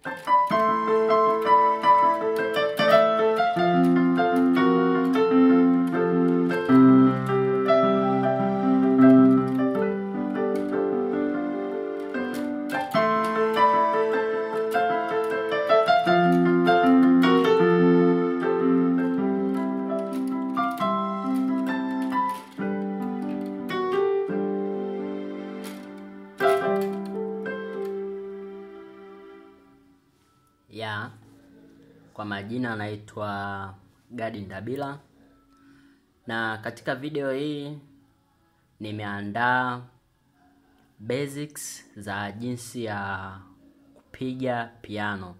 ya kwa majina anaitwa Gadi Ndabila, na katika video hii nimeandaa basics za jinsi ya kupiga piano,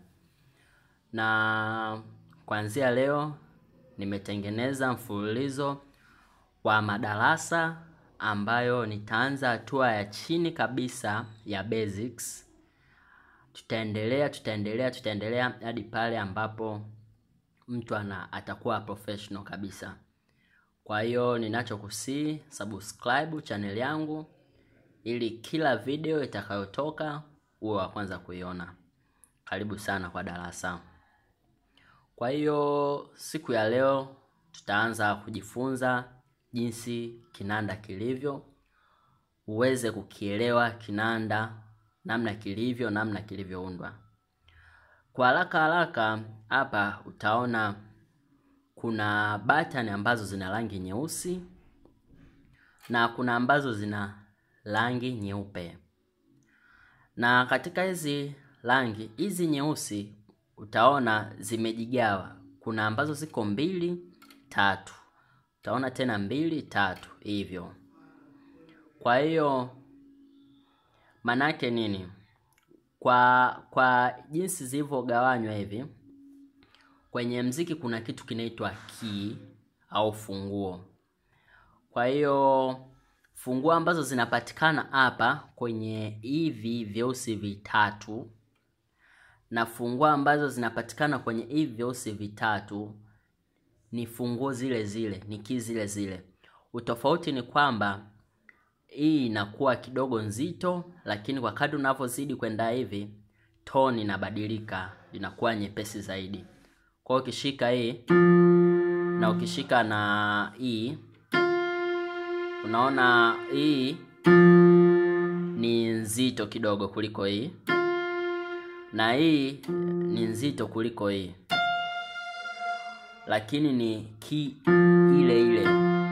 na kuanzia leo nimetengeneza mfululizo wa madarasa ambayo nitaanza hatua ya chini kabisa ya basics tutaendelea tutaendelea tutaendelea hadi pale ambapo mtu ana atakuwa professional kabisa. Kwa hiyo ninachokusii, subscribe channel yangu ili kila video itakayotoka uwe wa kwanza kuiona. Karibu sana kwa darasa. Kwa hiyo siku ya leo tutaanza kujifunza jinsi kinanda kilivyo, uweze kukielewa kinanda namna kilivyo, namna kilivyoundwa. Kwa haraka haraka hapa utaona kuna button ambazo zina rangi nyeusi na kuna ambazo zina rangi nyeupe, na katika hizi rangi hizi nyeusi utaona zimejigawa. Kuna ambazo ziko mbili tatu, utaona tena mbili tatu hivyo. Kwa hiyo Manake nini? Kwa kwa jinsi zilivyogawanywa hivi, kwenye mziki kuna kitu kinaitwa key au funguo. Kwa hiyo funguo ambazo zinapatikana hapa kwenye hivi vyeusi vitatu na funguo ambazo zinapatikana kwenye hivi vyeusi vitatu ni funguo zile zile, ni key zile zile. Utofauti ni kwamba hii inakuwa kidogo nzito, lakini kwa kadri unavyozidi kwenda hivi tone inabadilika, inakuwa nyepesi zaidi. Kwa hiyo ukishika hii na ukishika na hii, unaona hii ni nzito kidogo kuliko hii, na hii ni nzito kuliko hii, lakini ni key ile ile.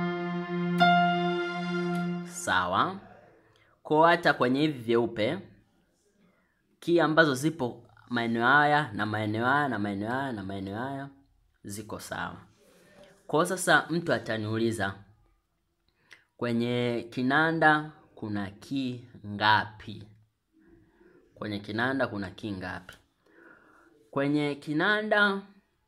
Sawa. Kwa hata kwenye hivi vyeupe key ambazo zipo maeneo haya na maeneo haya na maeneo haya na maeneo haya ziko sawa. Kwa sasa mtu ataniuliza kwenye kinanda kuna key ngapi? Kwenye kinanda kuna key ngapi? Kwenye kinanda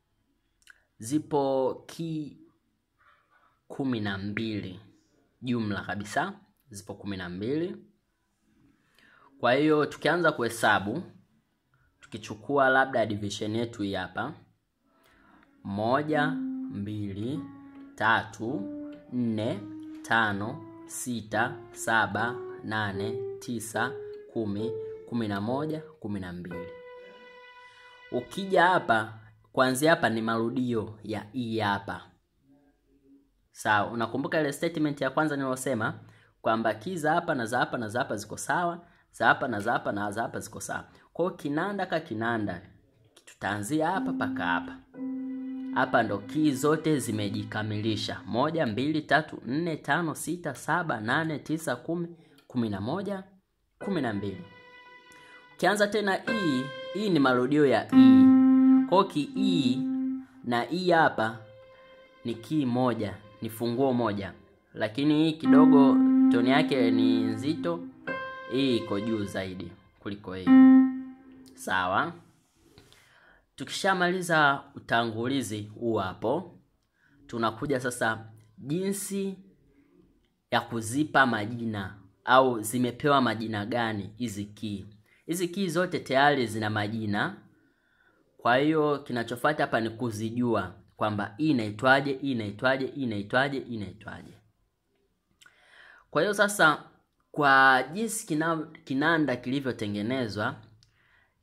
zipo key kumi na mbili jumla kabisa zipo kumi na mbili. Kwa hiyo tukianza kuhesabu, tukichukua labda division yetu hii hapa, moja, mbili, tatu, nne, tano, sita, saba, nane, tisa, kumi, kumi na moja, kumi na mbili. Ukija hapa kuanzia hapa ni marudio ya hii hapa Sawa, unakumbuka ile statement ya kwanza nilosema kwamba key za hapa na za hapa na za hapa ziko sawa, za hapa na za hapa na za hapa ziko sawa. Kwa hiyo kinanda ka kinanda tutaanzia hapa paka hapa. Hapa ndo key zote zimejikamilisha: moja, mbili, tatu, nne, tano, sita, saba, nane, tisa, kumi, kumi na moja, kumi na mbili. Ukianza tena hii, hii ni marudio ya E. Kwa hiyo ki E na E hapa ni key moja ni funguo moja, lakini hii kidogo toni yake ni nzito, hii iko juu zaidi kuliko hii. Sawa, tukishamaliza utangulizi huu hapo, tunakuja sasa jinsi ya kuzipa majina au zimepewa majina gani hizi key. Hizi key zote tayari zina majina, kwa hiyo kinachofuata hapa ni kuzijua kwamba hii inaitwaje, hii inaitwaje, hii inaitwaje, hii inaitwaje. Kwa hiyo sasa, kwa jinsi kina, kinanda kilivyotengenezwa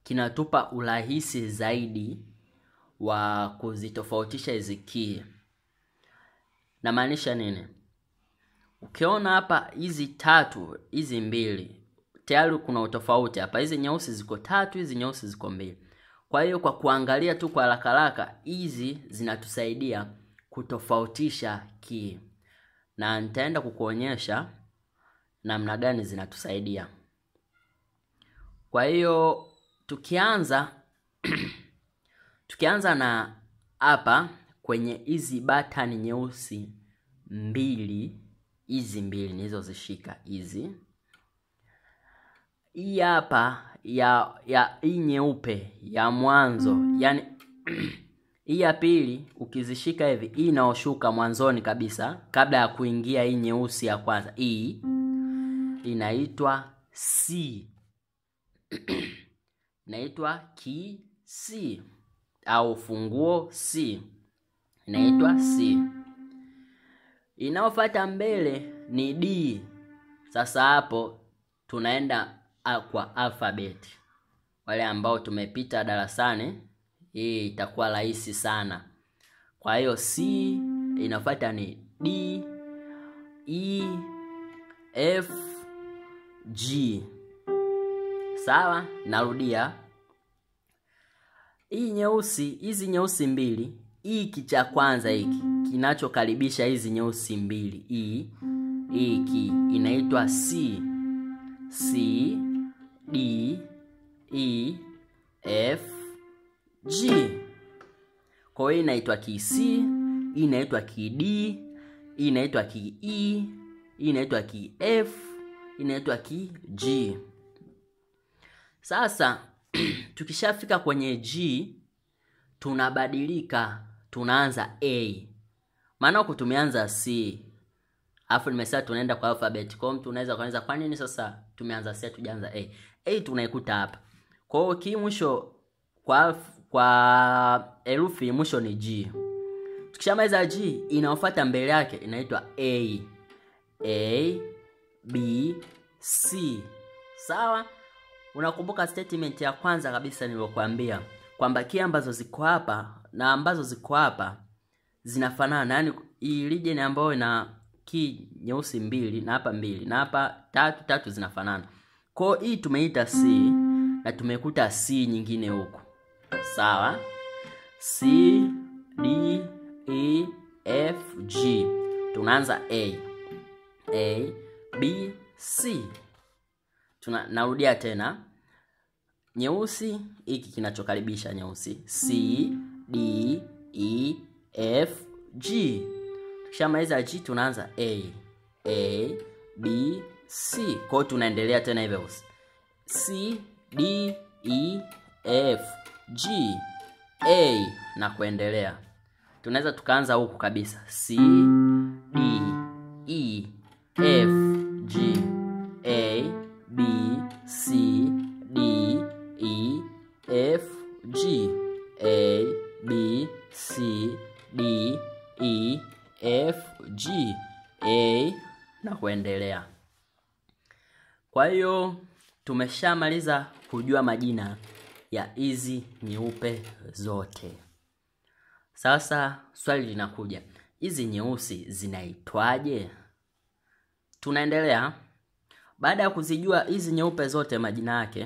kinatupa urahisi zaidi wa kuzitofautisha hizi key. Namaanisha nini? Ukiona hapa hizi tatu, hizi mbili, tayari kuna utofauti hapa. Hizi nyeusi ziko tatu, hizi nyeusi ziko mbili. Kwa hiyo kwa kuangalia tu kwa haraka haraka, hizi zinatusaidia kutofautisha key, na nitaenda kukuonyesha namna gani zinatusaidia. Kwa hiyo tukianza tukianza na hapa kwenye hizi batani nyeusi mbili, hizi mbili nilizozishika hizi, hii hapa ya ya hii nyeupe ya mwanzo, yani hii ya pili ukizishika hivi, hii inaoshuka mwanzoni kabisa kabla ya kuingia hii nyeusi ya kwanza, hii inaitwa C inaitwa key C au funguo C, inaitwa C. Inayofuata mbele ni D. Sasa hapo tunaenda kwa alfabeti. Wale ambao tumepita darasani, hii itakuwa rahisi sana. Kwa hiyo C inafuata ni D, E, F, G. Sawa, narudia hii nyeusi, hizi nyeusi mbili, hiki cha kwanza hiki kinachokaribisha hizi nyeusi mbili, hii hiki inaitwa C. C D E F G. Kwa hiyo inaitwa ki C, hii inaitwa ki D, hii inaitwa ki E, hii inaitwa ki F, hii inaitwa ki G. Sasa tukishafika kwenye G tunabadilika, tunaanza A. Maana huku tumeanza C. Alafu nimesema tunaenda kwa alphabet. Kwa hiyo mtu unaweza kuanza kwa nini sasa tumeanza C tujaanza A? A tunaikuta hapa. Kwa hiyo ki mwisho kwa kwa herufi mwisho ni G. Tukishamaliza G inayofuata mbele yake inaitwa A. A B C. Sawa? Unakumbuka statement ya kwanza kabisa niliyokuambia kwamba key ambazo ziko hapa na ambazo ziko hapa zinafanana, yaani hii region ambayo ina key nyeusi mbili na hapa mbili na hapa tatu tatu zinafanana. Kwa hiyo hii tumeita C na tumekuta C nyingine huku, sawa? C D E F G, tunaanza A A B C. Tuna, narudia tena nyeusi, hiki kinachokaribisha nyeusi C D E F G. Tukishamaliza G tunaanza A A B C. Kwa hiyo tunaendelea tena hivyo C D E F G A na kuendelea. Tunaweza tukaanza huku kabisa C D E F G A B C D E F G A B C D E F G A na kuendelea. Kwa hiyo tumeshamaliza kujua majina ya hizi nyeupe zote. Sasa swali linakuja, hizi nyeusi zinaitwaje? Tunaendelea. Baada ya kuzijua hizi nyeupe zote majina yake,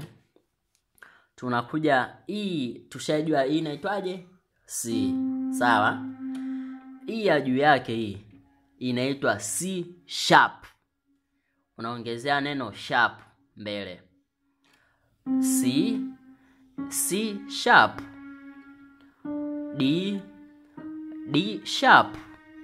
tunakuja hii, tushajua hii inaitwaje? C. Sawa. Hii ya juu yake hii inaitwa C sharp. Unaongezea neno sharp mbele. C C sharp. D D sharp.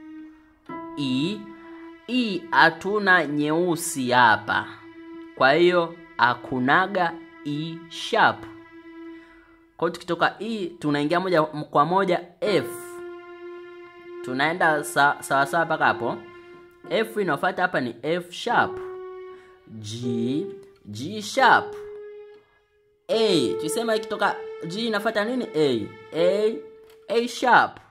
E E hatuna nyeusi hapa, kwa hiyo hakunaga E sharp. Kwa hiyo tukitoka E tunaingia moja kwa moja F, tunaenda sawa sawa mpaka hapo. F inayofuata hapa ni F sharp. G G sharp. A tusema ikitoka G inafuata nini? A A A sharp.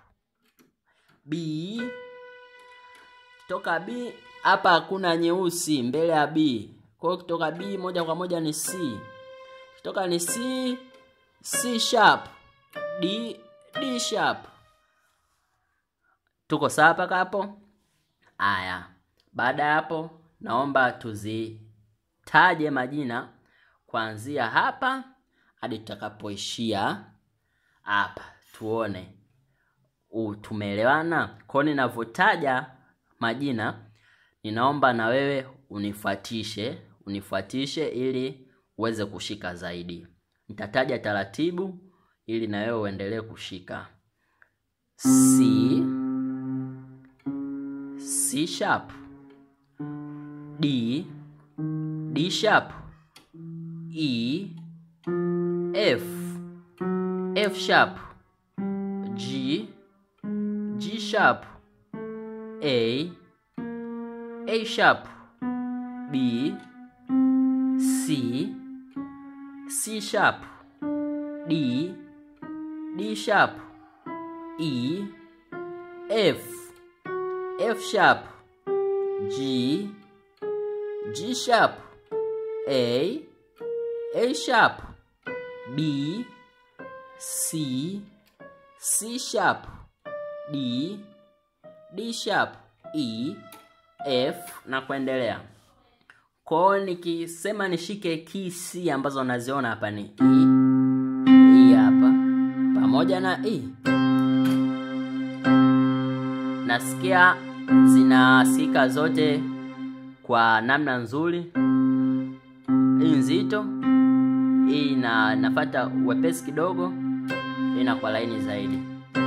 B toka B hapa hakuna nyeusi mbele ya B. Kwa hiyo kutoka B moja kwa moja ni C. Kutoka ni C C sharp, D, D sharp. Tuko sawa mpaka hapo? Aya, baada ya hapo naomba tuzitaje majina kuanzia hapa hadi tutakapoishia hapa, tuone u tumeelewana. Kwa ninavyotaja majina, ninaomba na wewe unifuatishe, unifuatishe ili uweze kushika zaidi. Nitataja taratibu ili na wewe uendelee kushika. C C sharp, D D sharp, E F F sharp, G G sharp, A A sharp, B C C sharp, D D sharp, E F F sharp, G G sharp, A A sharp, B C C sharp, D D sharp, E F na kuendelea. Kwa nikisema nishike key C ambazo naziona hapa ni E, E hapa pamoja na E. Nasikia zinasikika zote kwa namna nzuri. Hii nzito, hii na nafata wepesi kidogo, hii inakuwa laini zaidi.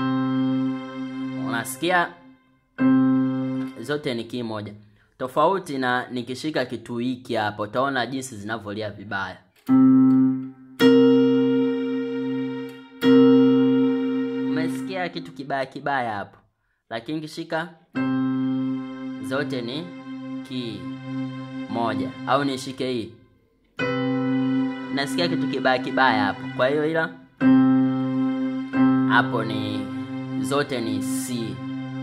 Unasikia zote ni kii moja tofauti na nikishika kitu hiki hapa, utaona jinsi zinavyolia vibaya. Umesikia kitu kibaya kibaya hapo, lakini kishika zote ni kii moja, au nishike hii, nasikia kitu kibaya kibaya hapo. Kwa hiyo ila hapo ni zote ni C.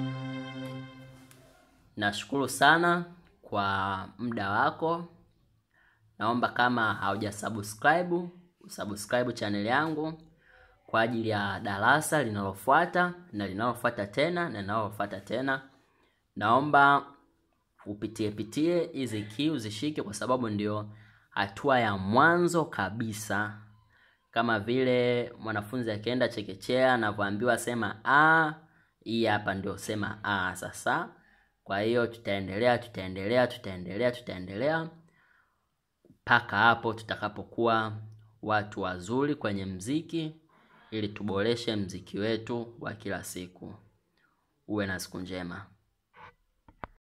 Nashukuru sana kwa muda wako. Naomba kama hauja subscribe, usubscribe channel yangu kwa ajili ya darasa linalofuata na linalofuata tena na linalofuata tena. Naomba upitie pitie hizi key uzishike, kwa sababu ndio hatua ya mwanzo kabisa. Kama vile mwanafunzi akienda chekechea anavyoambiwa sema a, hii hapa ndio sema a sasa. Kwa hiyo tutaendelea tutaendelea tutaendelea tutaendelea mpaka hapo tutakapokuwa watu wazuri kwenye mziki, ili tuboreshe mziki wetu wa kila siku. Uwe na siku njema.